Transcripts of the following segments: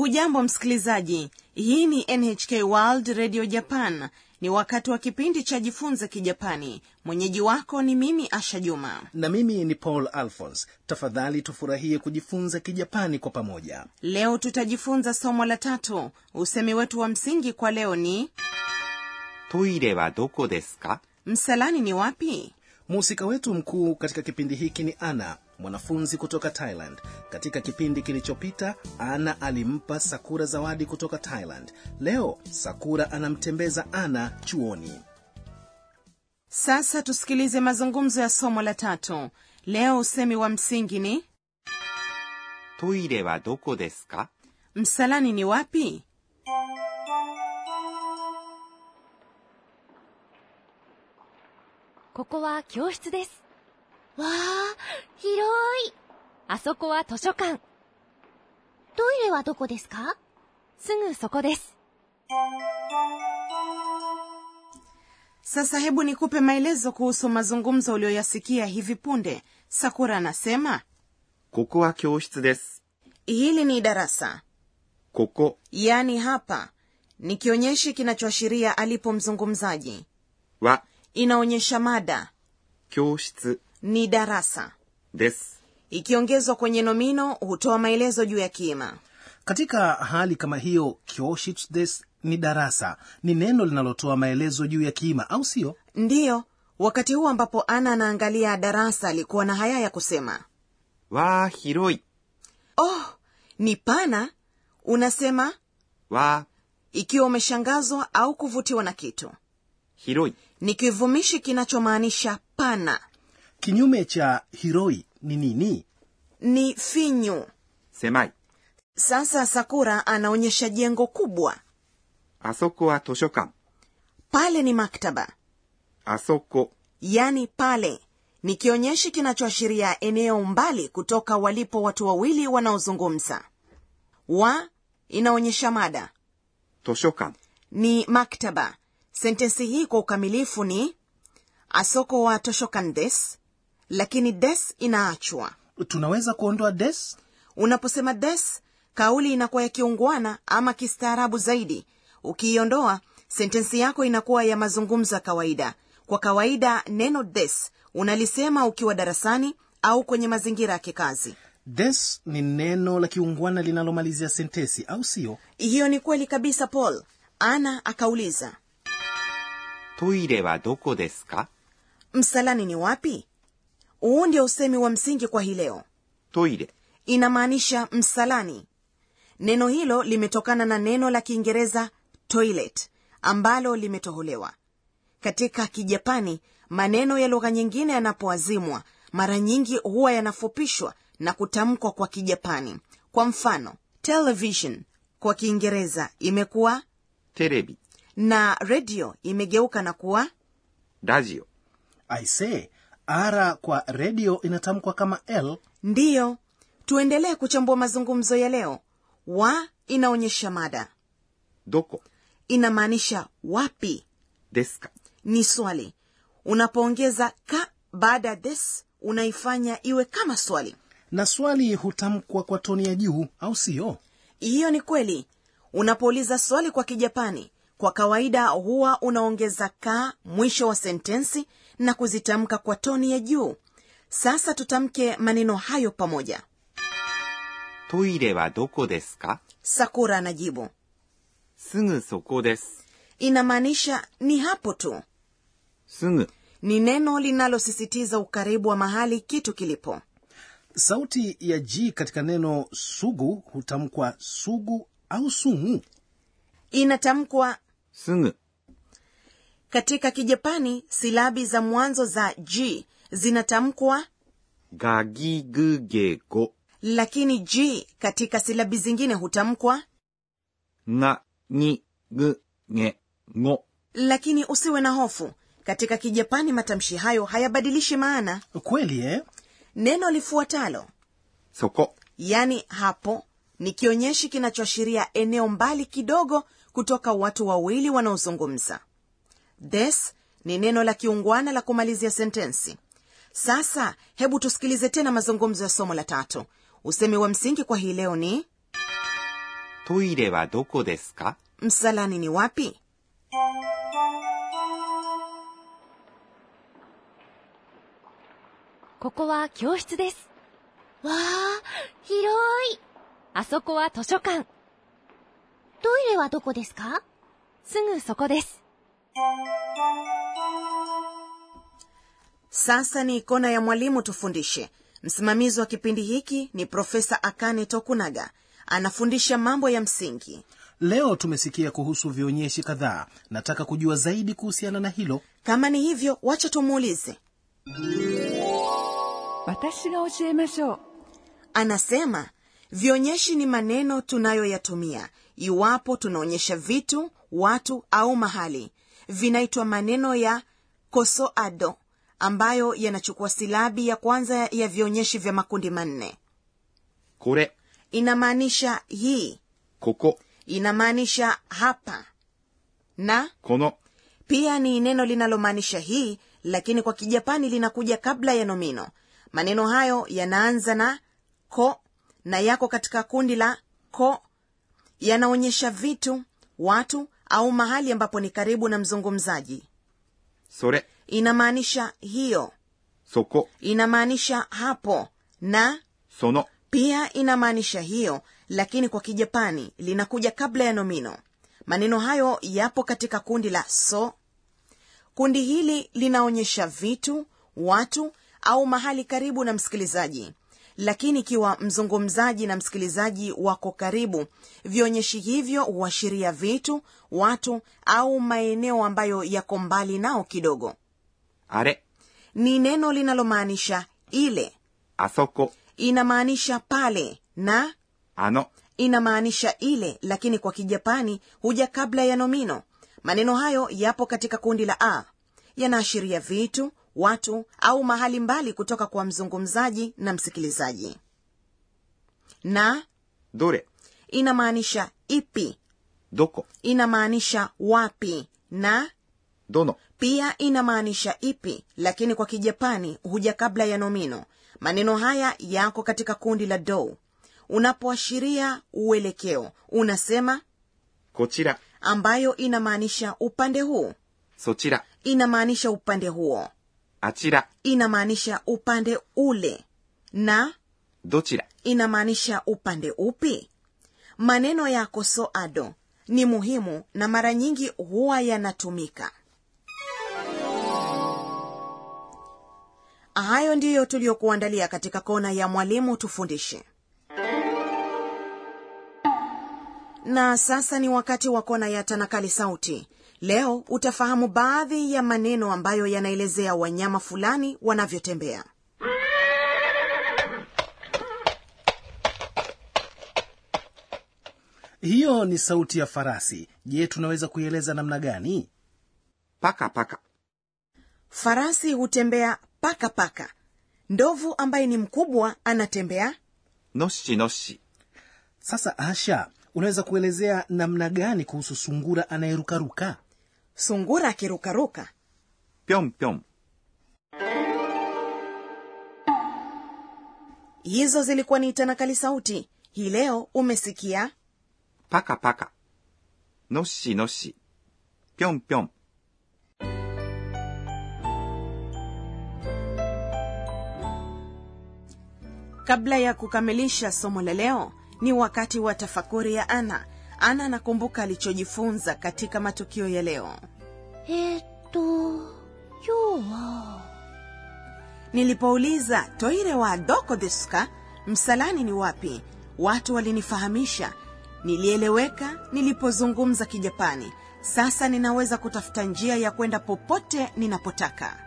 hujambo msikilizaji hii ni nhk world radio japan ni wakati wa kipindi cha jifunze kijapani mwenyeji wako ni mimi asha juma na mimi ni paul alphons tafadhali tufurahie kujifunza kijapani kwa pamoja leo tutajifunza somo la tatu usemi wetu wa msingi kwa leo ni トイレはどこですか msalani ni wapi mhusika wetu mkuu katika kipindi hiki ni ana mwanafunzi kutoka thailand katika kipindi kilichopita ana alimpa sakura zawadi kutoka thailand leo sakura anamtembeza ana chuoni sasa tusikilize mazungumzo ya somo la tatu leo usemi wa msingi ni トイレはどこですか msalani ni wapi ここは教室です。わあ、広い。あそこは図書館。トイレはどこですかすぐそこです。 sasa hebu nikupe maelezo kuhusu mazungumzo uliyoyasikia hivi punde sakura anasema ここは教室です。 hili ni darasa ここ yaani hapa ni kionyeshi kinachoashiria alipo mzungumzaji は inaonyesha mada 教室 ni darasa です。 ikiongezwa kwenye nomino hutoa maelezo juu ya kiima katika hali kama hiyo kyoshitsu des ni darasa ni neno linalotoa maelezo juu ya kiima au sio ndiyo wakati huu ambapo ana anaangalia darasa alikuwa na haya ya kusema わあ、広い。 oh ni pana unasema わあ、 ikiwa umeshangazwa au kuvutiwa na kitu 広い。 ni kivumishi kinachomaanisha pana kinyume cha hiroi ni nini ni finyu 狭い。 sasa sakura anaonyesha jengo kubwa あそこは図書館。 pale ni maktaba あそこ yani pale ni kionyeshi kinachoashiria eneo mbali kutoka walipo watu wawili wanaozungumza wa inaonyesha mada 図書館。 ni maktaba sentensi hii kwa ukamilifu ni asoko wa toshokan des lakini des inaachwa tunaweza kuondoa des unaposema des kauli inakuwa ya kiungwana ama kistaarabu zaidi ukiiondoa sentensi yako inakuwa ya mazungumzo ya kawaida kwa kawaida neno des unalisema ukiwa darasani au kwenye mazingira ya kikazi des ni neno la kiungwana linalomalizia sentesi au sio hiyo ni kweli kabisa paul ana akauliza トイレはどこですか msalani ni wapi huu ndio usemi wa msingi kwa hii leo トイレ inamaanisha msalani neno hilo limetokana na neno la kiingereza toilet ambalo limetoholewa katika kijapani maneno ya lugha nyingine yanapoazimwa mara nyingi huwa yanafupishwa na kutamkwa kwa kijapani kwa mfano television kwa kiingereza imekuwa テレビ。 na redio imegeuka na kuwa ラジオ。 aise ara kwa redio inatamkwa kama l ndiyo tuendelee kuchambua mazungumzo ya leo wa inaonyesha mada どこ inamaanisha wapi ですか ni swali unapoongeza ka baada ya this unaifanya iwe kama swali na swali hutamkwa kwa toni ya juu au sio hiyo ni kweli unapouliza swali kwa kijapani kwa kawaida huwa unaongeza ka mwisho wa sentensi na kuzitamka kwa toni ya juu sasa tutamke maneno hayo pamoja トイレはどこですか sakura anajibu すぐそこです。 inamaanisha ni hapo tu すぐ ni neno linalosisitiza ukaribu wa mahali kitu kilipo sauti ya g katika neno sugu hutamkwa sugu au sungu inatamkwa すぐ katika kijapani silabi za mwanzo za g zinatamkwa がぎぐげご lakini g katika silabi zingine hutamkwa がにぐげご lakini usiwe na hofu katika kijapani matamshi hayo hayabadilishi maana kweli eh? neno lifuatalo そこ yani hapo ni kionyeshi kinachoashiria eneo mbali kidogo kutoka watu wawili wanaozungumza this ni neno la kiungwana la kumalizia sentensi sasa hebu tusikilize tena mazungumzo ya somo la tatu usemi wa msingi kwa hii leo ni トイレはどこですか msalani ni wapi ここは教室です。わあ、広い。あそこは図書館。トイレはどこですかすぐそこです。 sasa ni kona ya mwalimu tufundishe msimamizi wa kipindi hiki ni profesa akane tokunaga anafundisha mambo ya msingi leo tumesikia kuhusu vionyeshi kadhaa nataka kujua zaidi kuhusiana na hilo kama ni hivyo wacha tumuulize 私が教えましょう anasema vionyeshi ni maneno tunayoyatumia iwapo tunaonyesha vitu watu au mahali vinaitwa maneno ya kosoado ambayo yanachukua silabi ya kwanza ya vionyeshi vya makundi manne これ、 inamaanisha hii ここ、 inamaanisha hapa na この、 pia ni neno linalomaanisha hii lakini kwa kijapani linakuja kabla ya nomino maneno hayo yanaanza na ko na yako katika kundi la ko yanaonyesha vitu watu au mahali ambapo ni karibu na mzungumzaji それ、 inamaanisha hiyo そこ、 inamaanisha hapo na その、 pia inamaanisha hiyo lakini kwa kijapani linakuja kabla ya nomino maneno hayo yapo katika kundi la so kundi hili linaonyesha vitu watu au mahali karibu na msikilizaji lakini ikiwa mzungumzaji na msikilizaji wako karibu vionyeshi hivyo huashiria vitu watu au maeneo ambayo yako mbali nao kidogo あれ、 ni neno linalomaanisha ile あそこ、 inamaanisha pale na あの、 inamaanisha ile lakini kwa kijapani huja kabla ya nomino maneno hayo yapo katika kundi la a yanaashiria vitu watu au mahali mbali kutoka kwa mzungumzaji na msikilizaji na どれ、 inamaanisha ipi どこ、 inamaanisha wapi na どの、 pia inamaanisha ipi lakini kwa kijapani huja kabla ya nomino maneno haya yako katika kundi la do unapoashiria uelekeo unasema こちら、 ambayo inamaanisha upande huu そちら、 inamaanisha upande huo あちら、 inamaanisha upande ule na どちら、 inamaanisha upande upi maneno ya kosoado ni muhimu na mara nyingi huwa yanatumika hayo ndiyo tuliyokuandalia katika kona ya mwalimu tufundishe na sasa ni wakati wa kona ya tanakali sauti leo utafahamu baadhi ya maneno ambayo yanaelezea wanyama fulani wanavyotembea hiyo ni sauti ya farasi je tunaweza kuieleza namna gani パカパカ、 farasi hutembea paka paka ndovu ambaye ni mkubwa anatembea のっしのっし、 sasa asha unaweza kuelezea namna gani kuhusu sungura anayerukaruka sungura akirukaruka ぴょんぴょん、 hizo zilikuwa ni tanakali sauti hii leo umesikia パカパカ、のっしのっし、ぴょんぴょん、 kabla ya kukamilisha somo la leo ni wakati wa tafakuri ya ana ana anakumbuka alichojifunza katika matukio ya leo えー、っと、今日は、 nilipouliza toire wa doko desuka msalani ni wapi watu walinifahamisha nilieleweka nilipozungumza kijapani sasa ninaweza kutafuta njia ya kwenda popote ninapotaka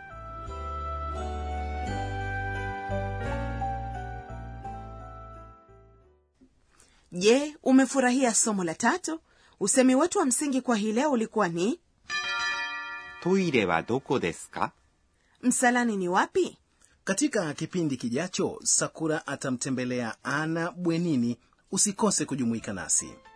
je umefurahia somo la tatu usemi wetu wa msingi kwa hii leo ulikuwa ni トイレはどこですか msalani ni wapi katika kipindi kijacho sakura atamtembelea ana bwenini usikose kujumuika nasi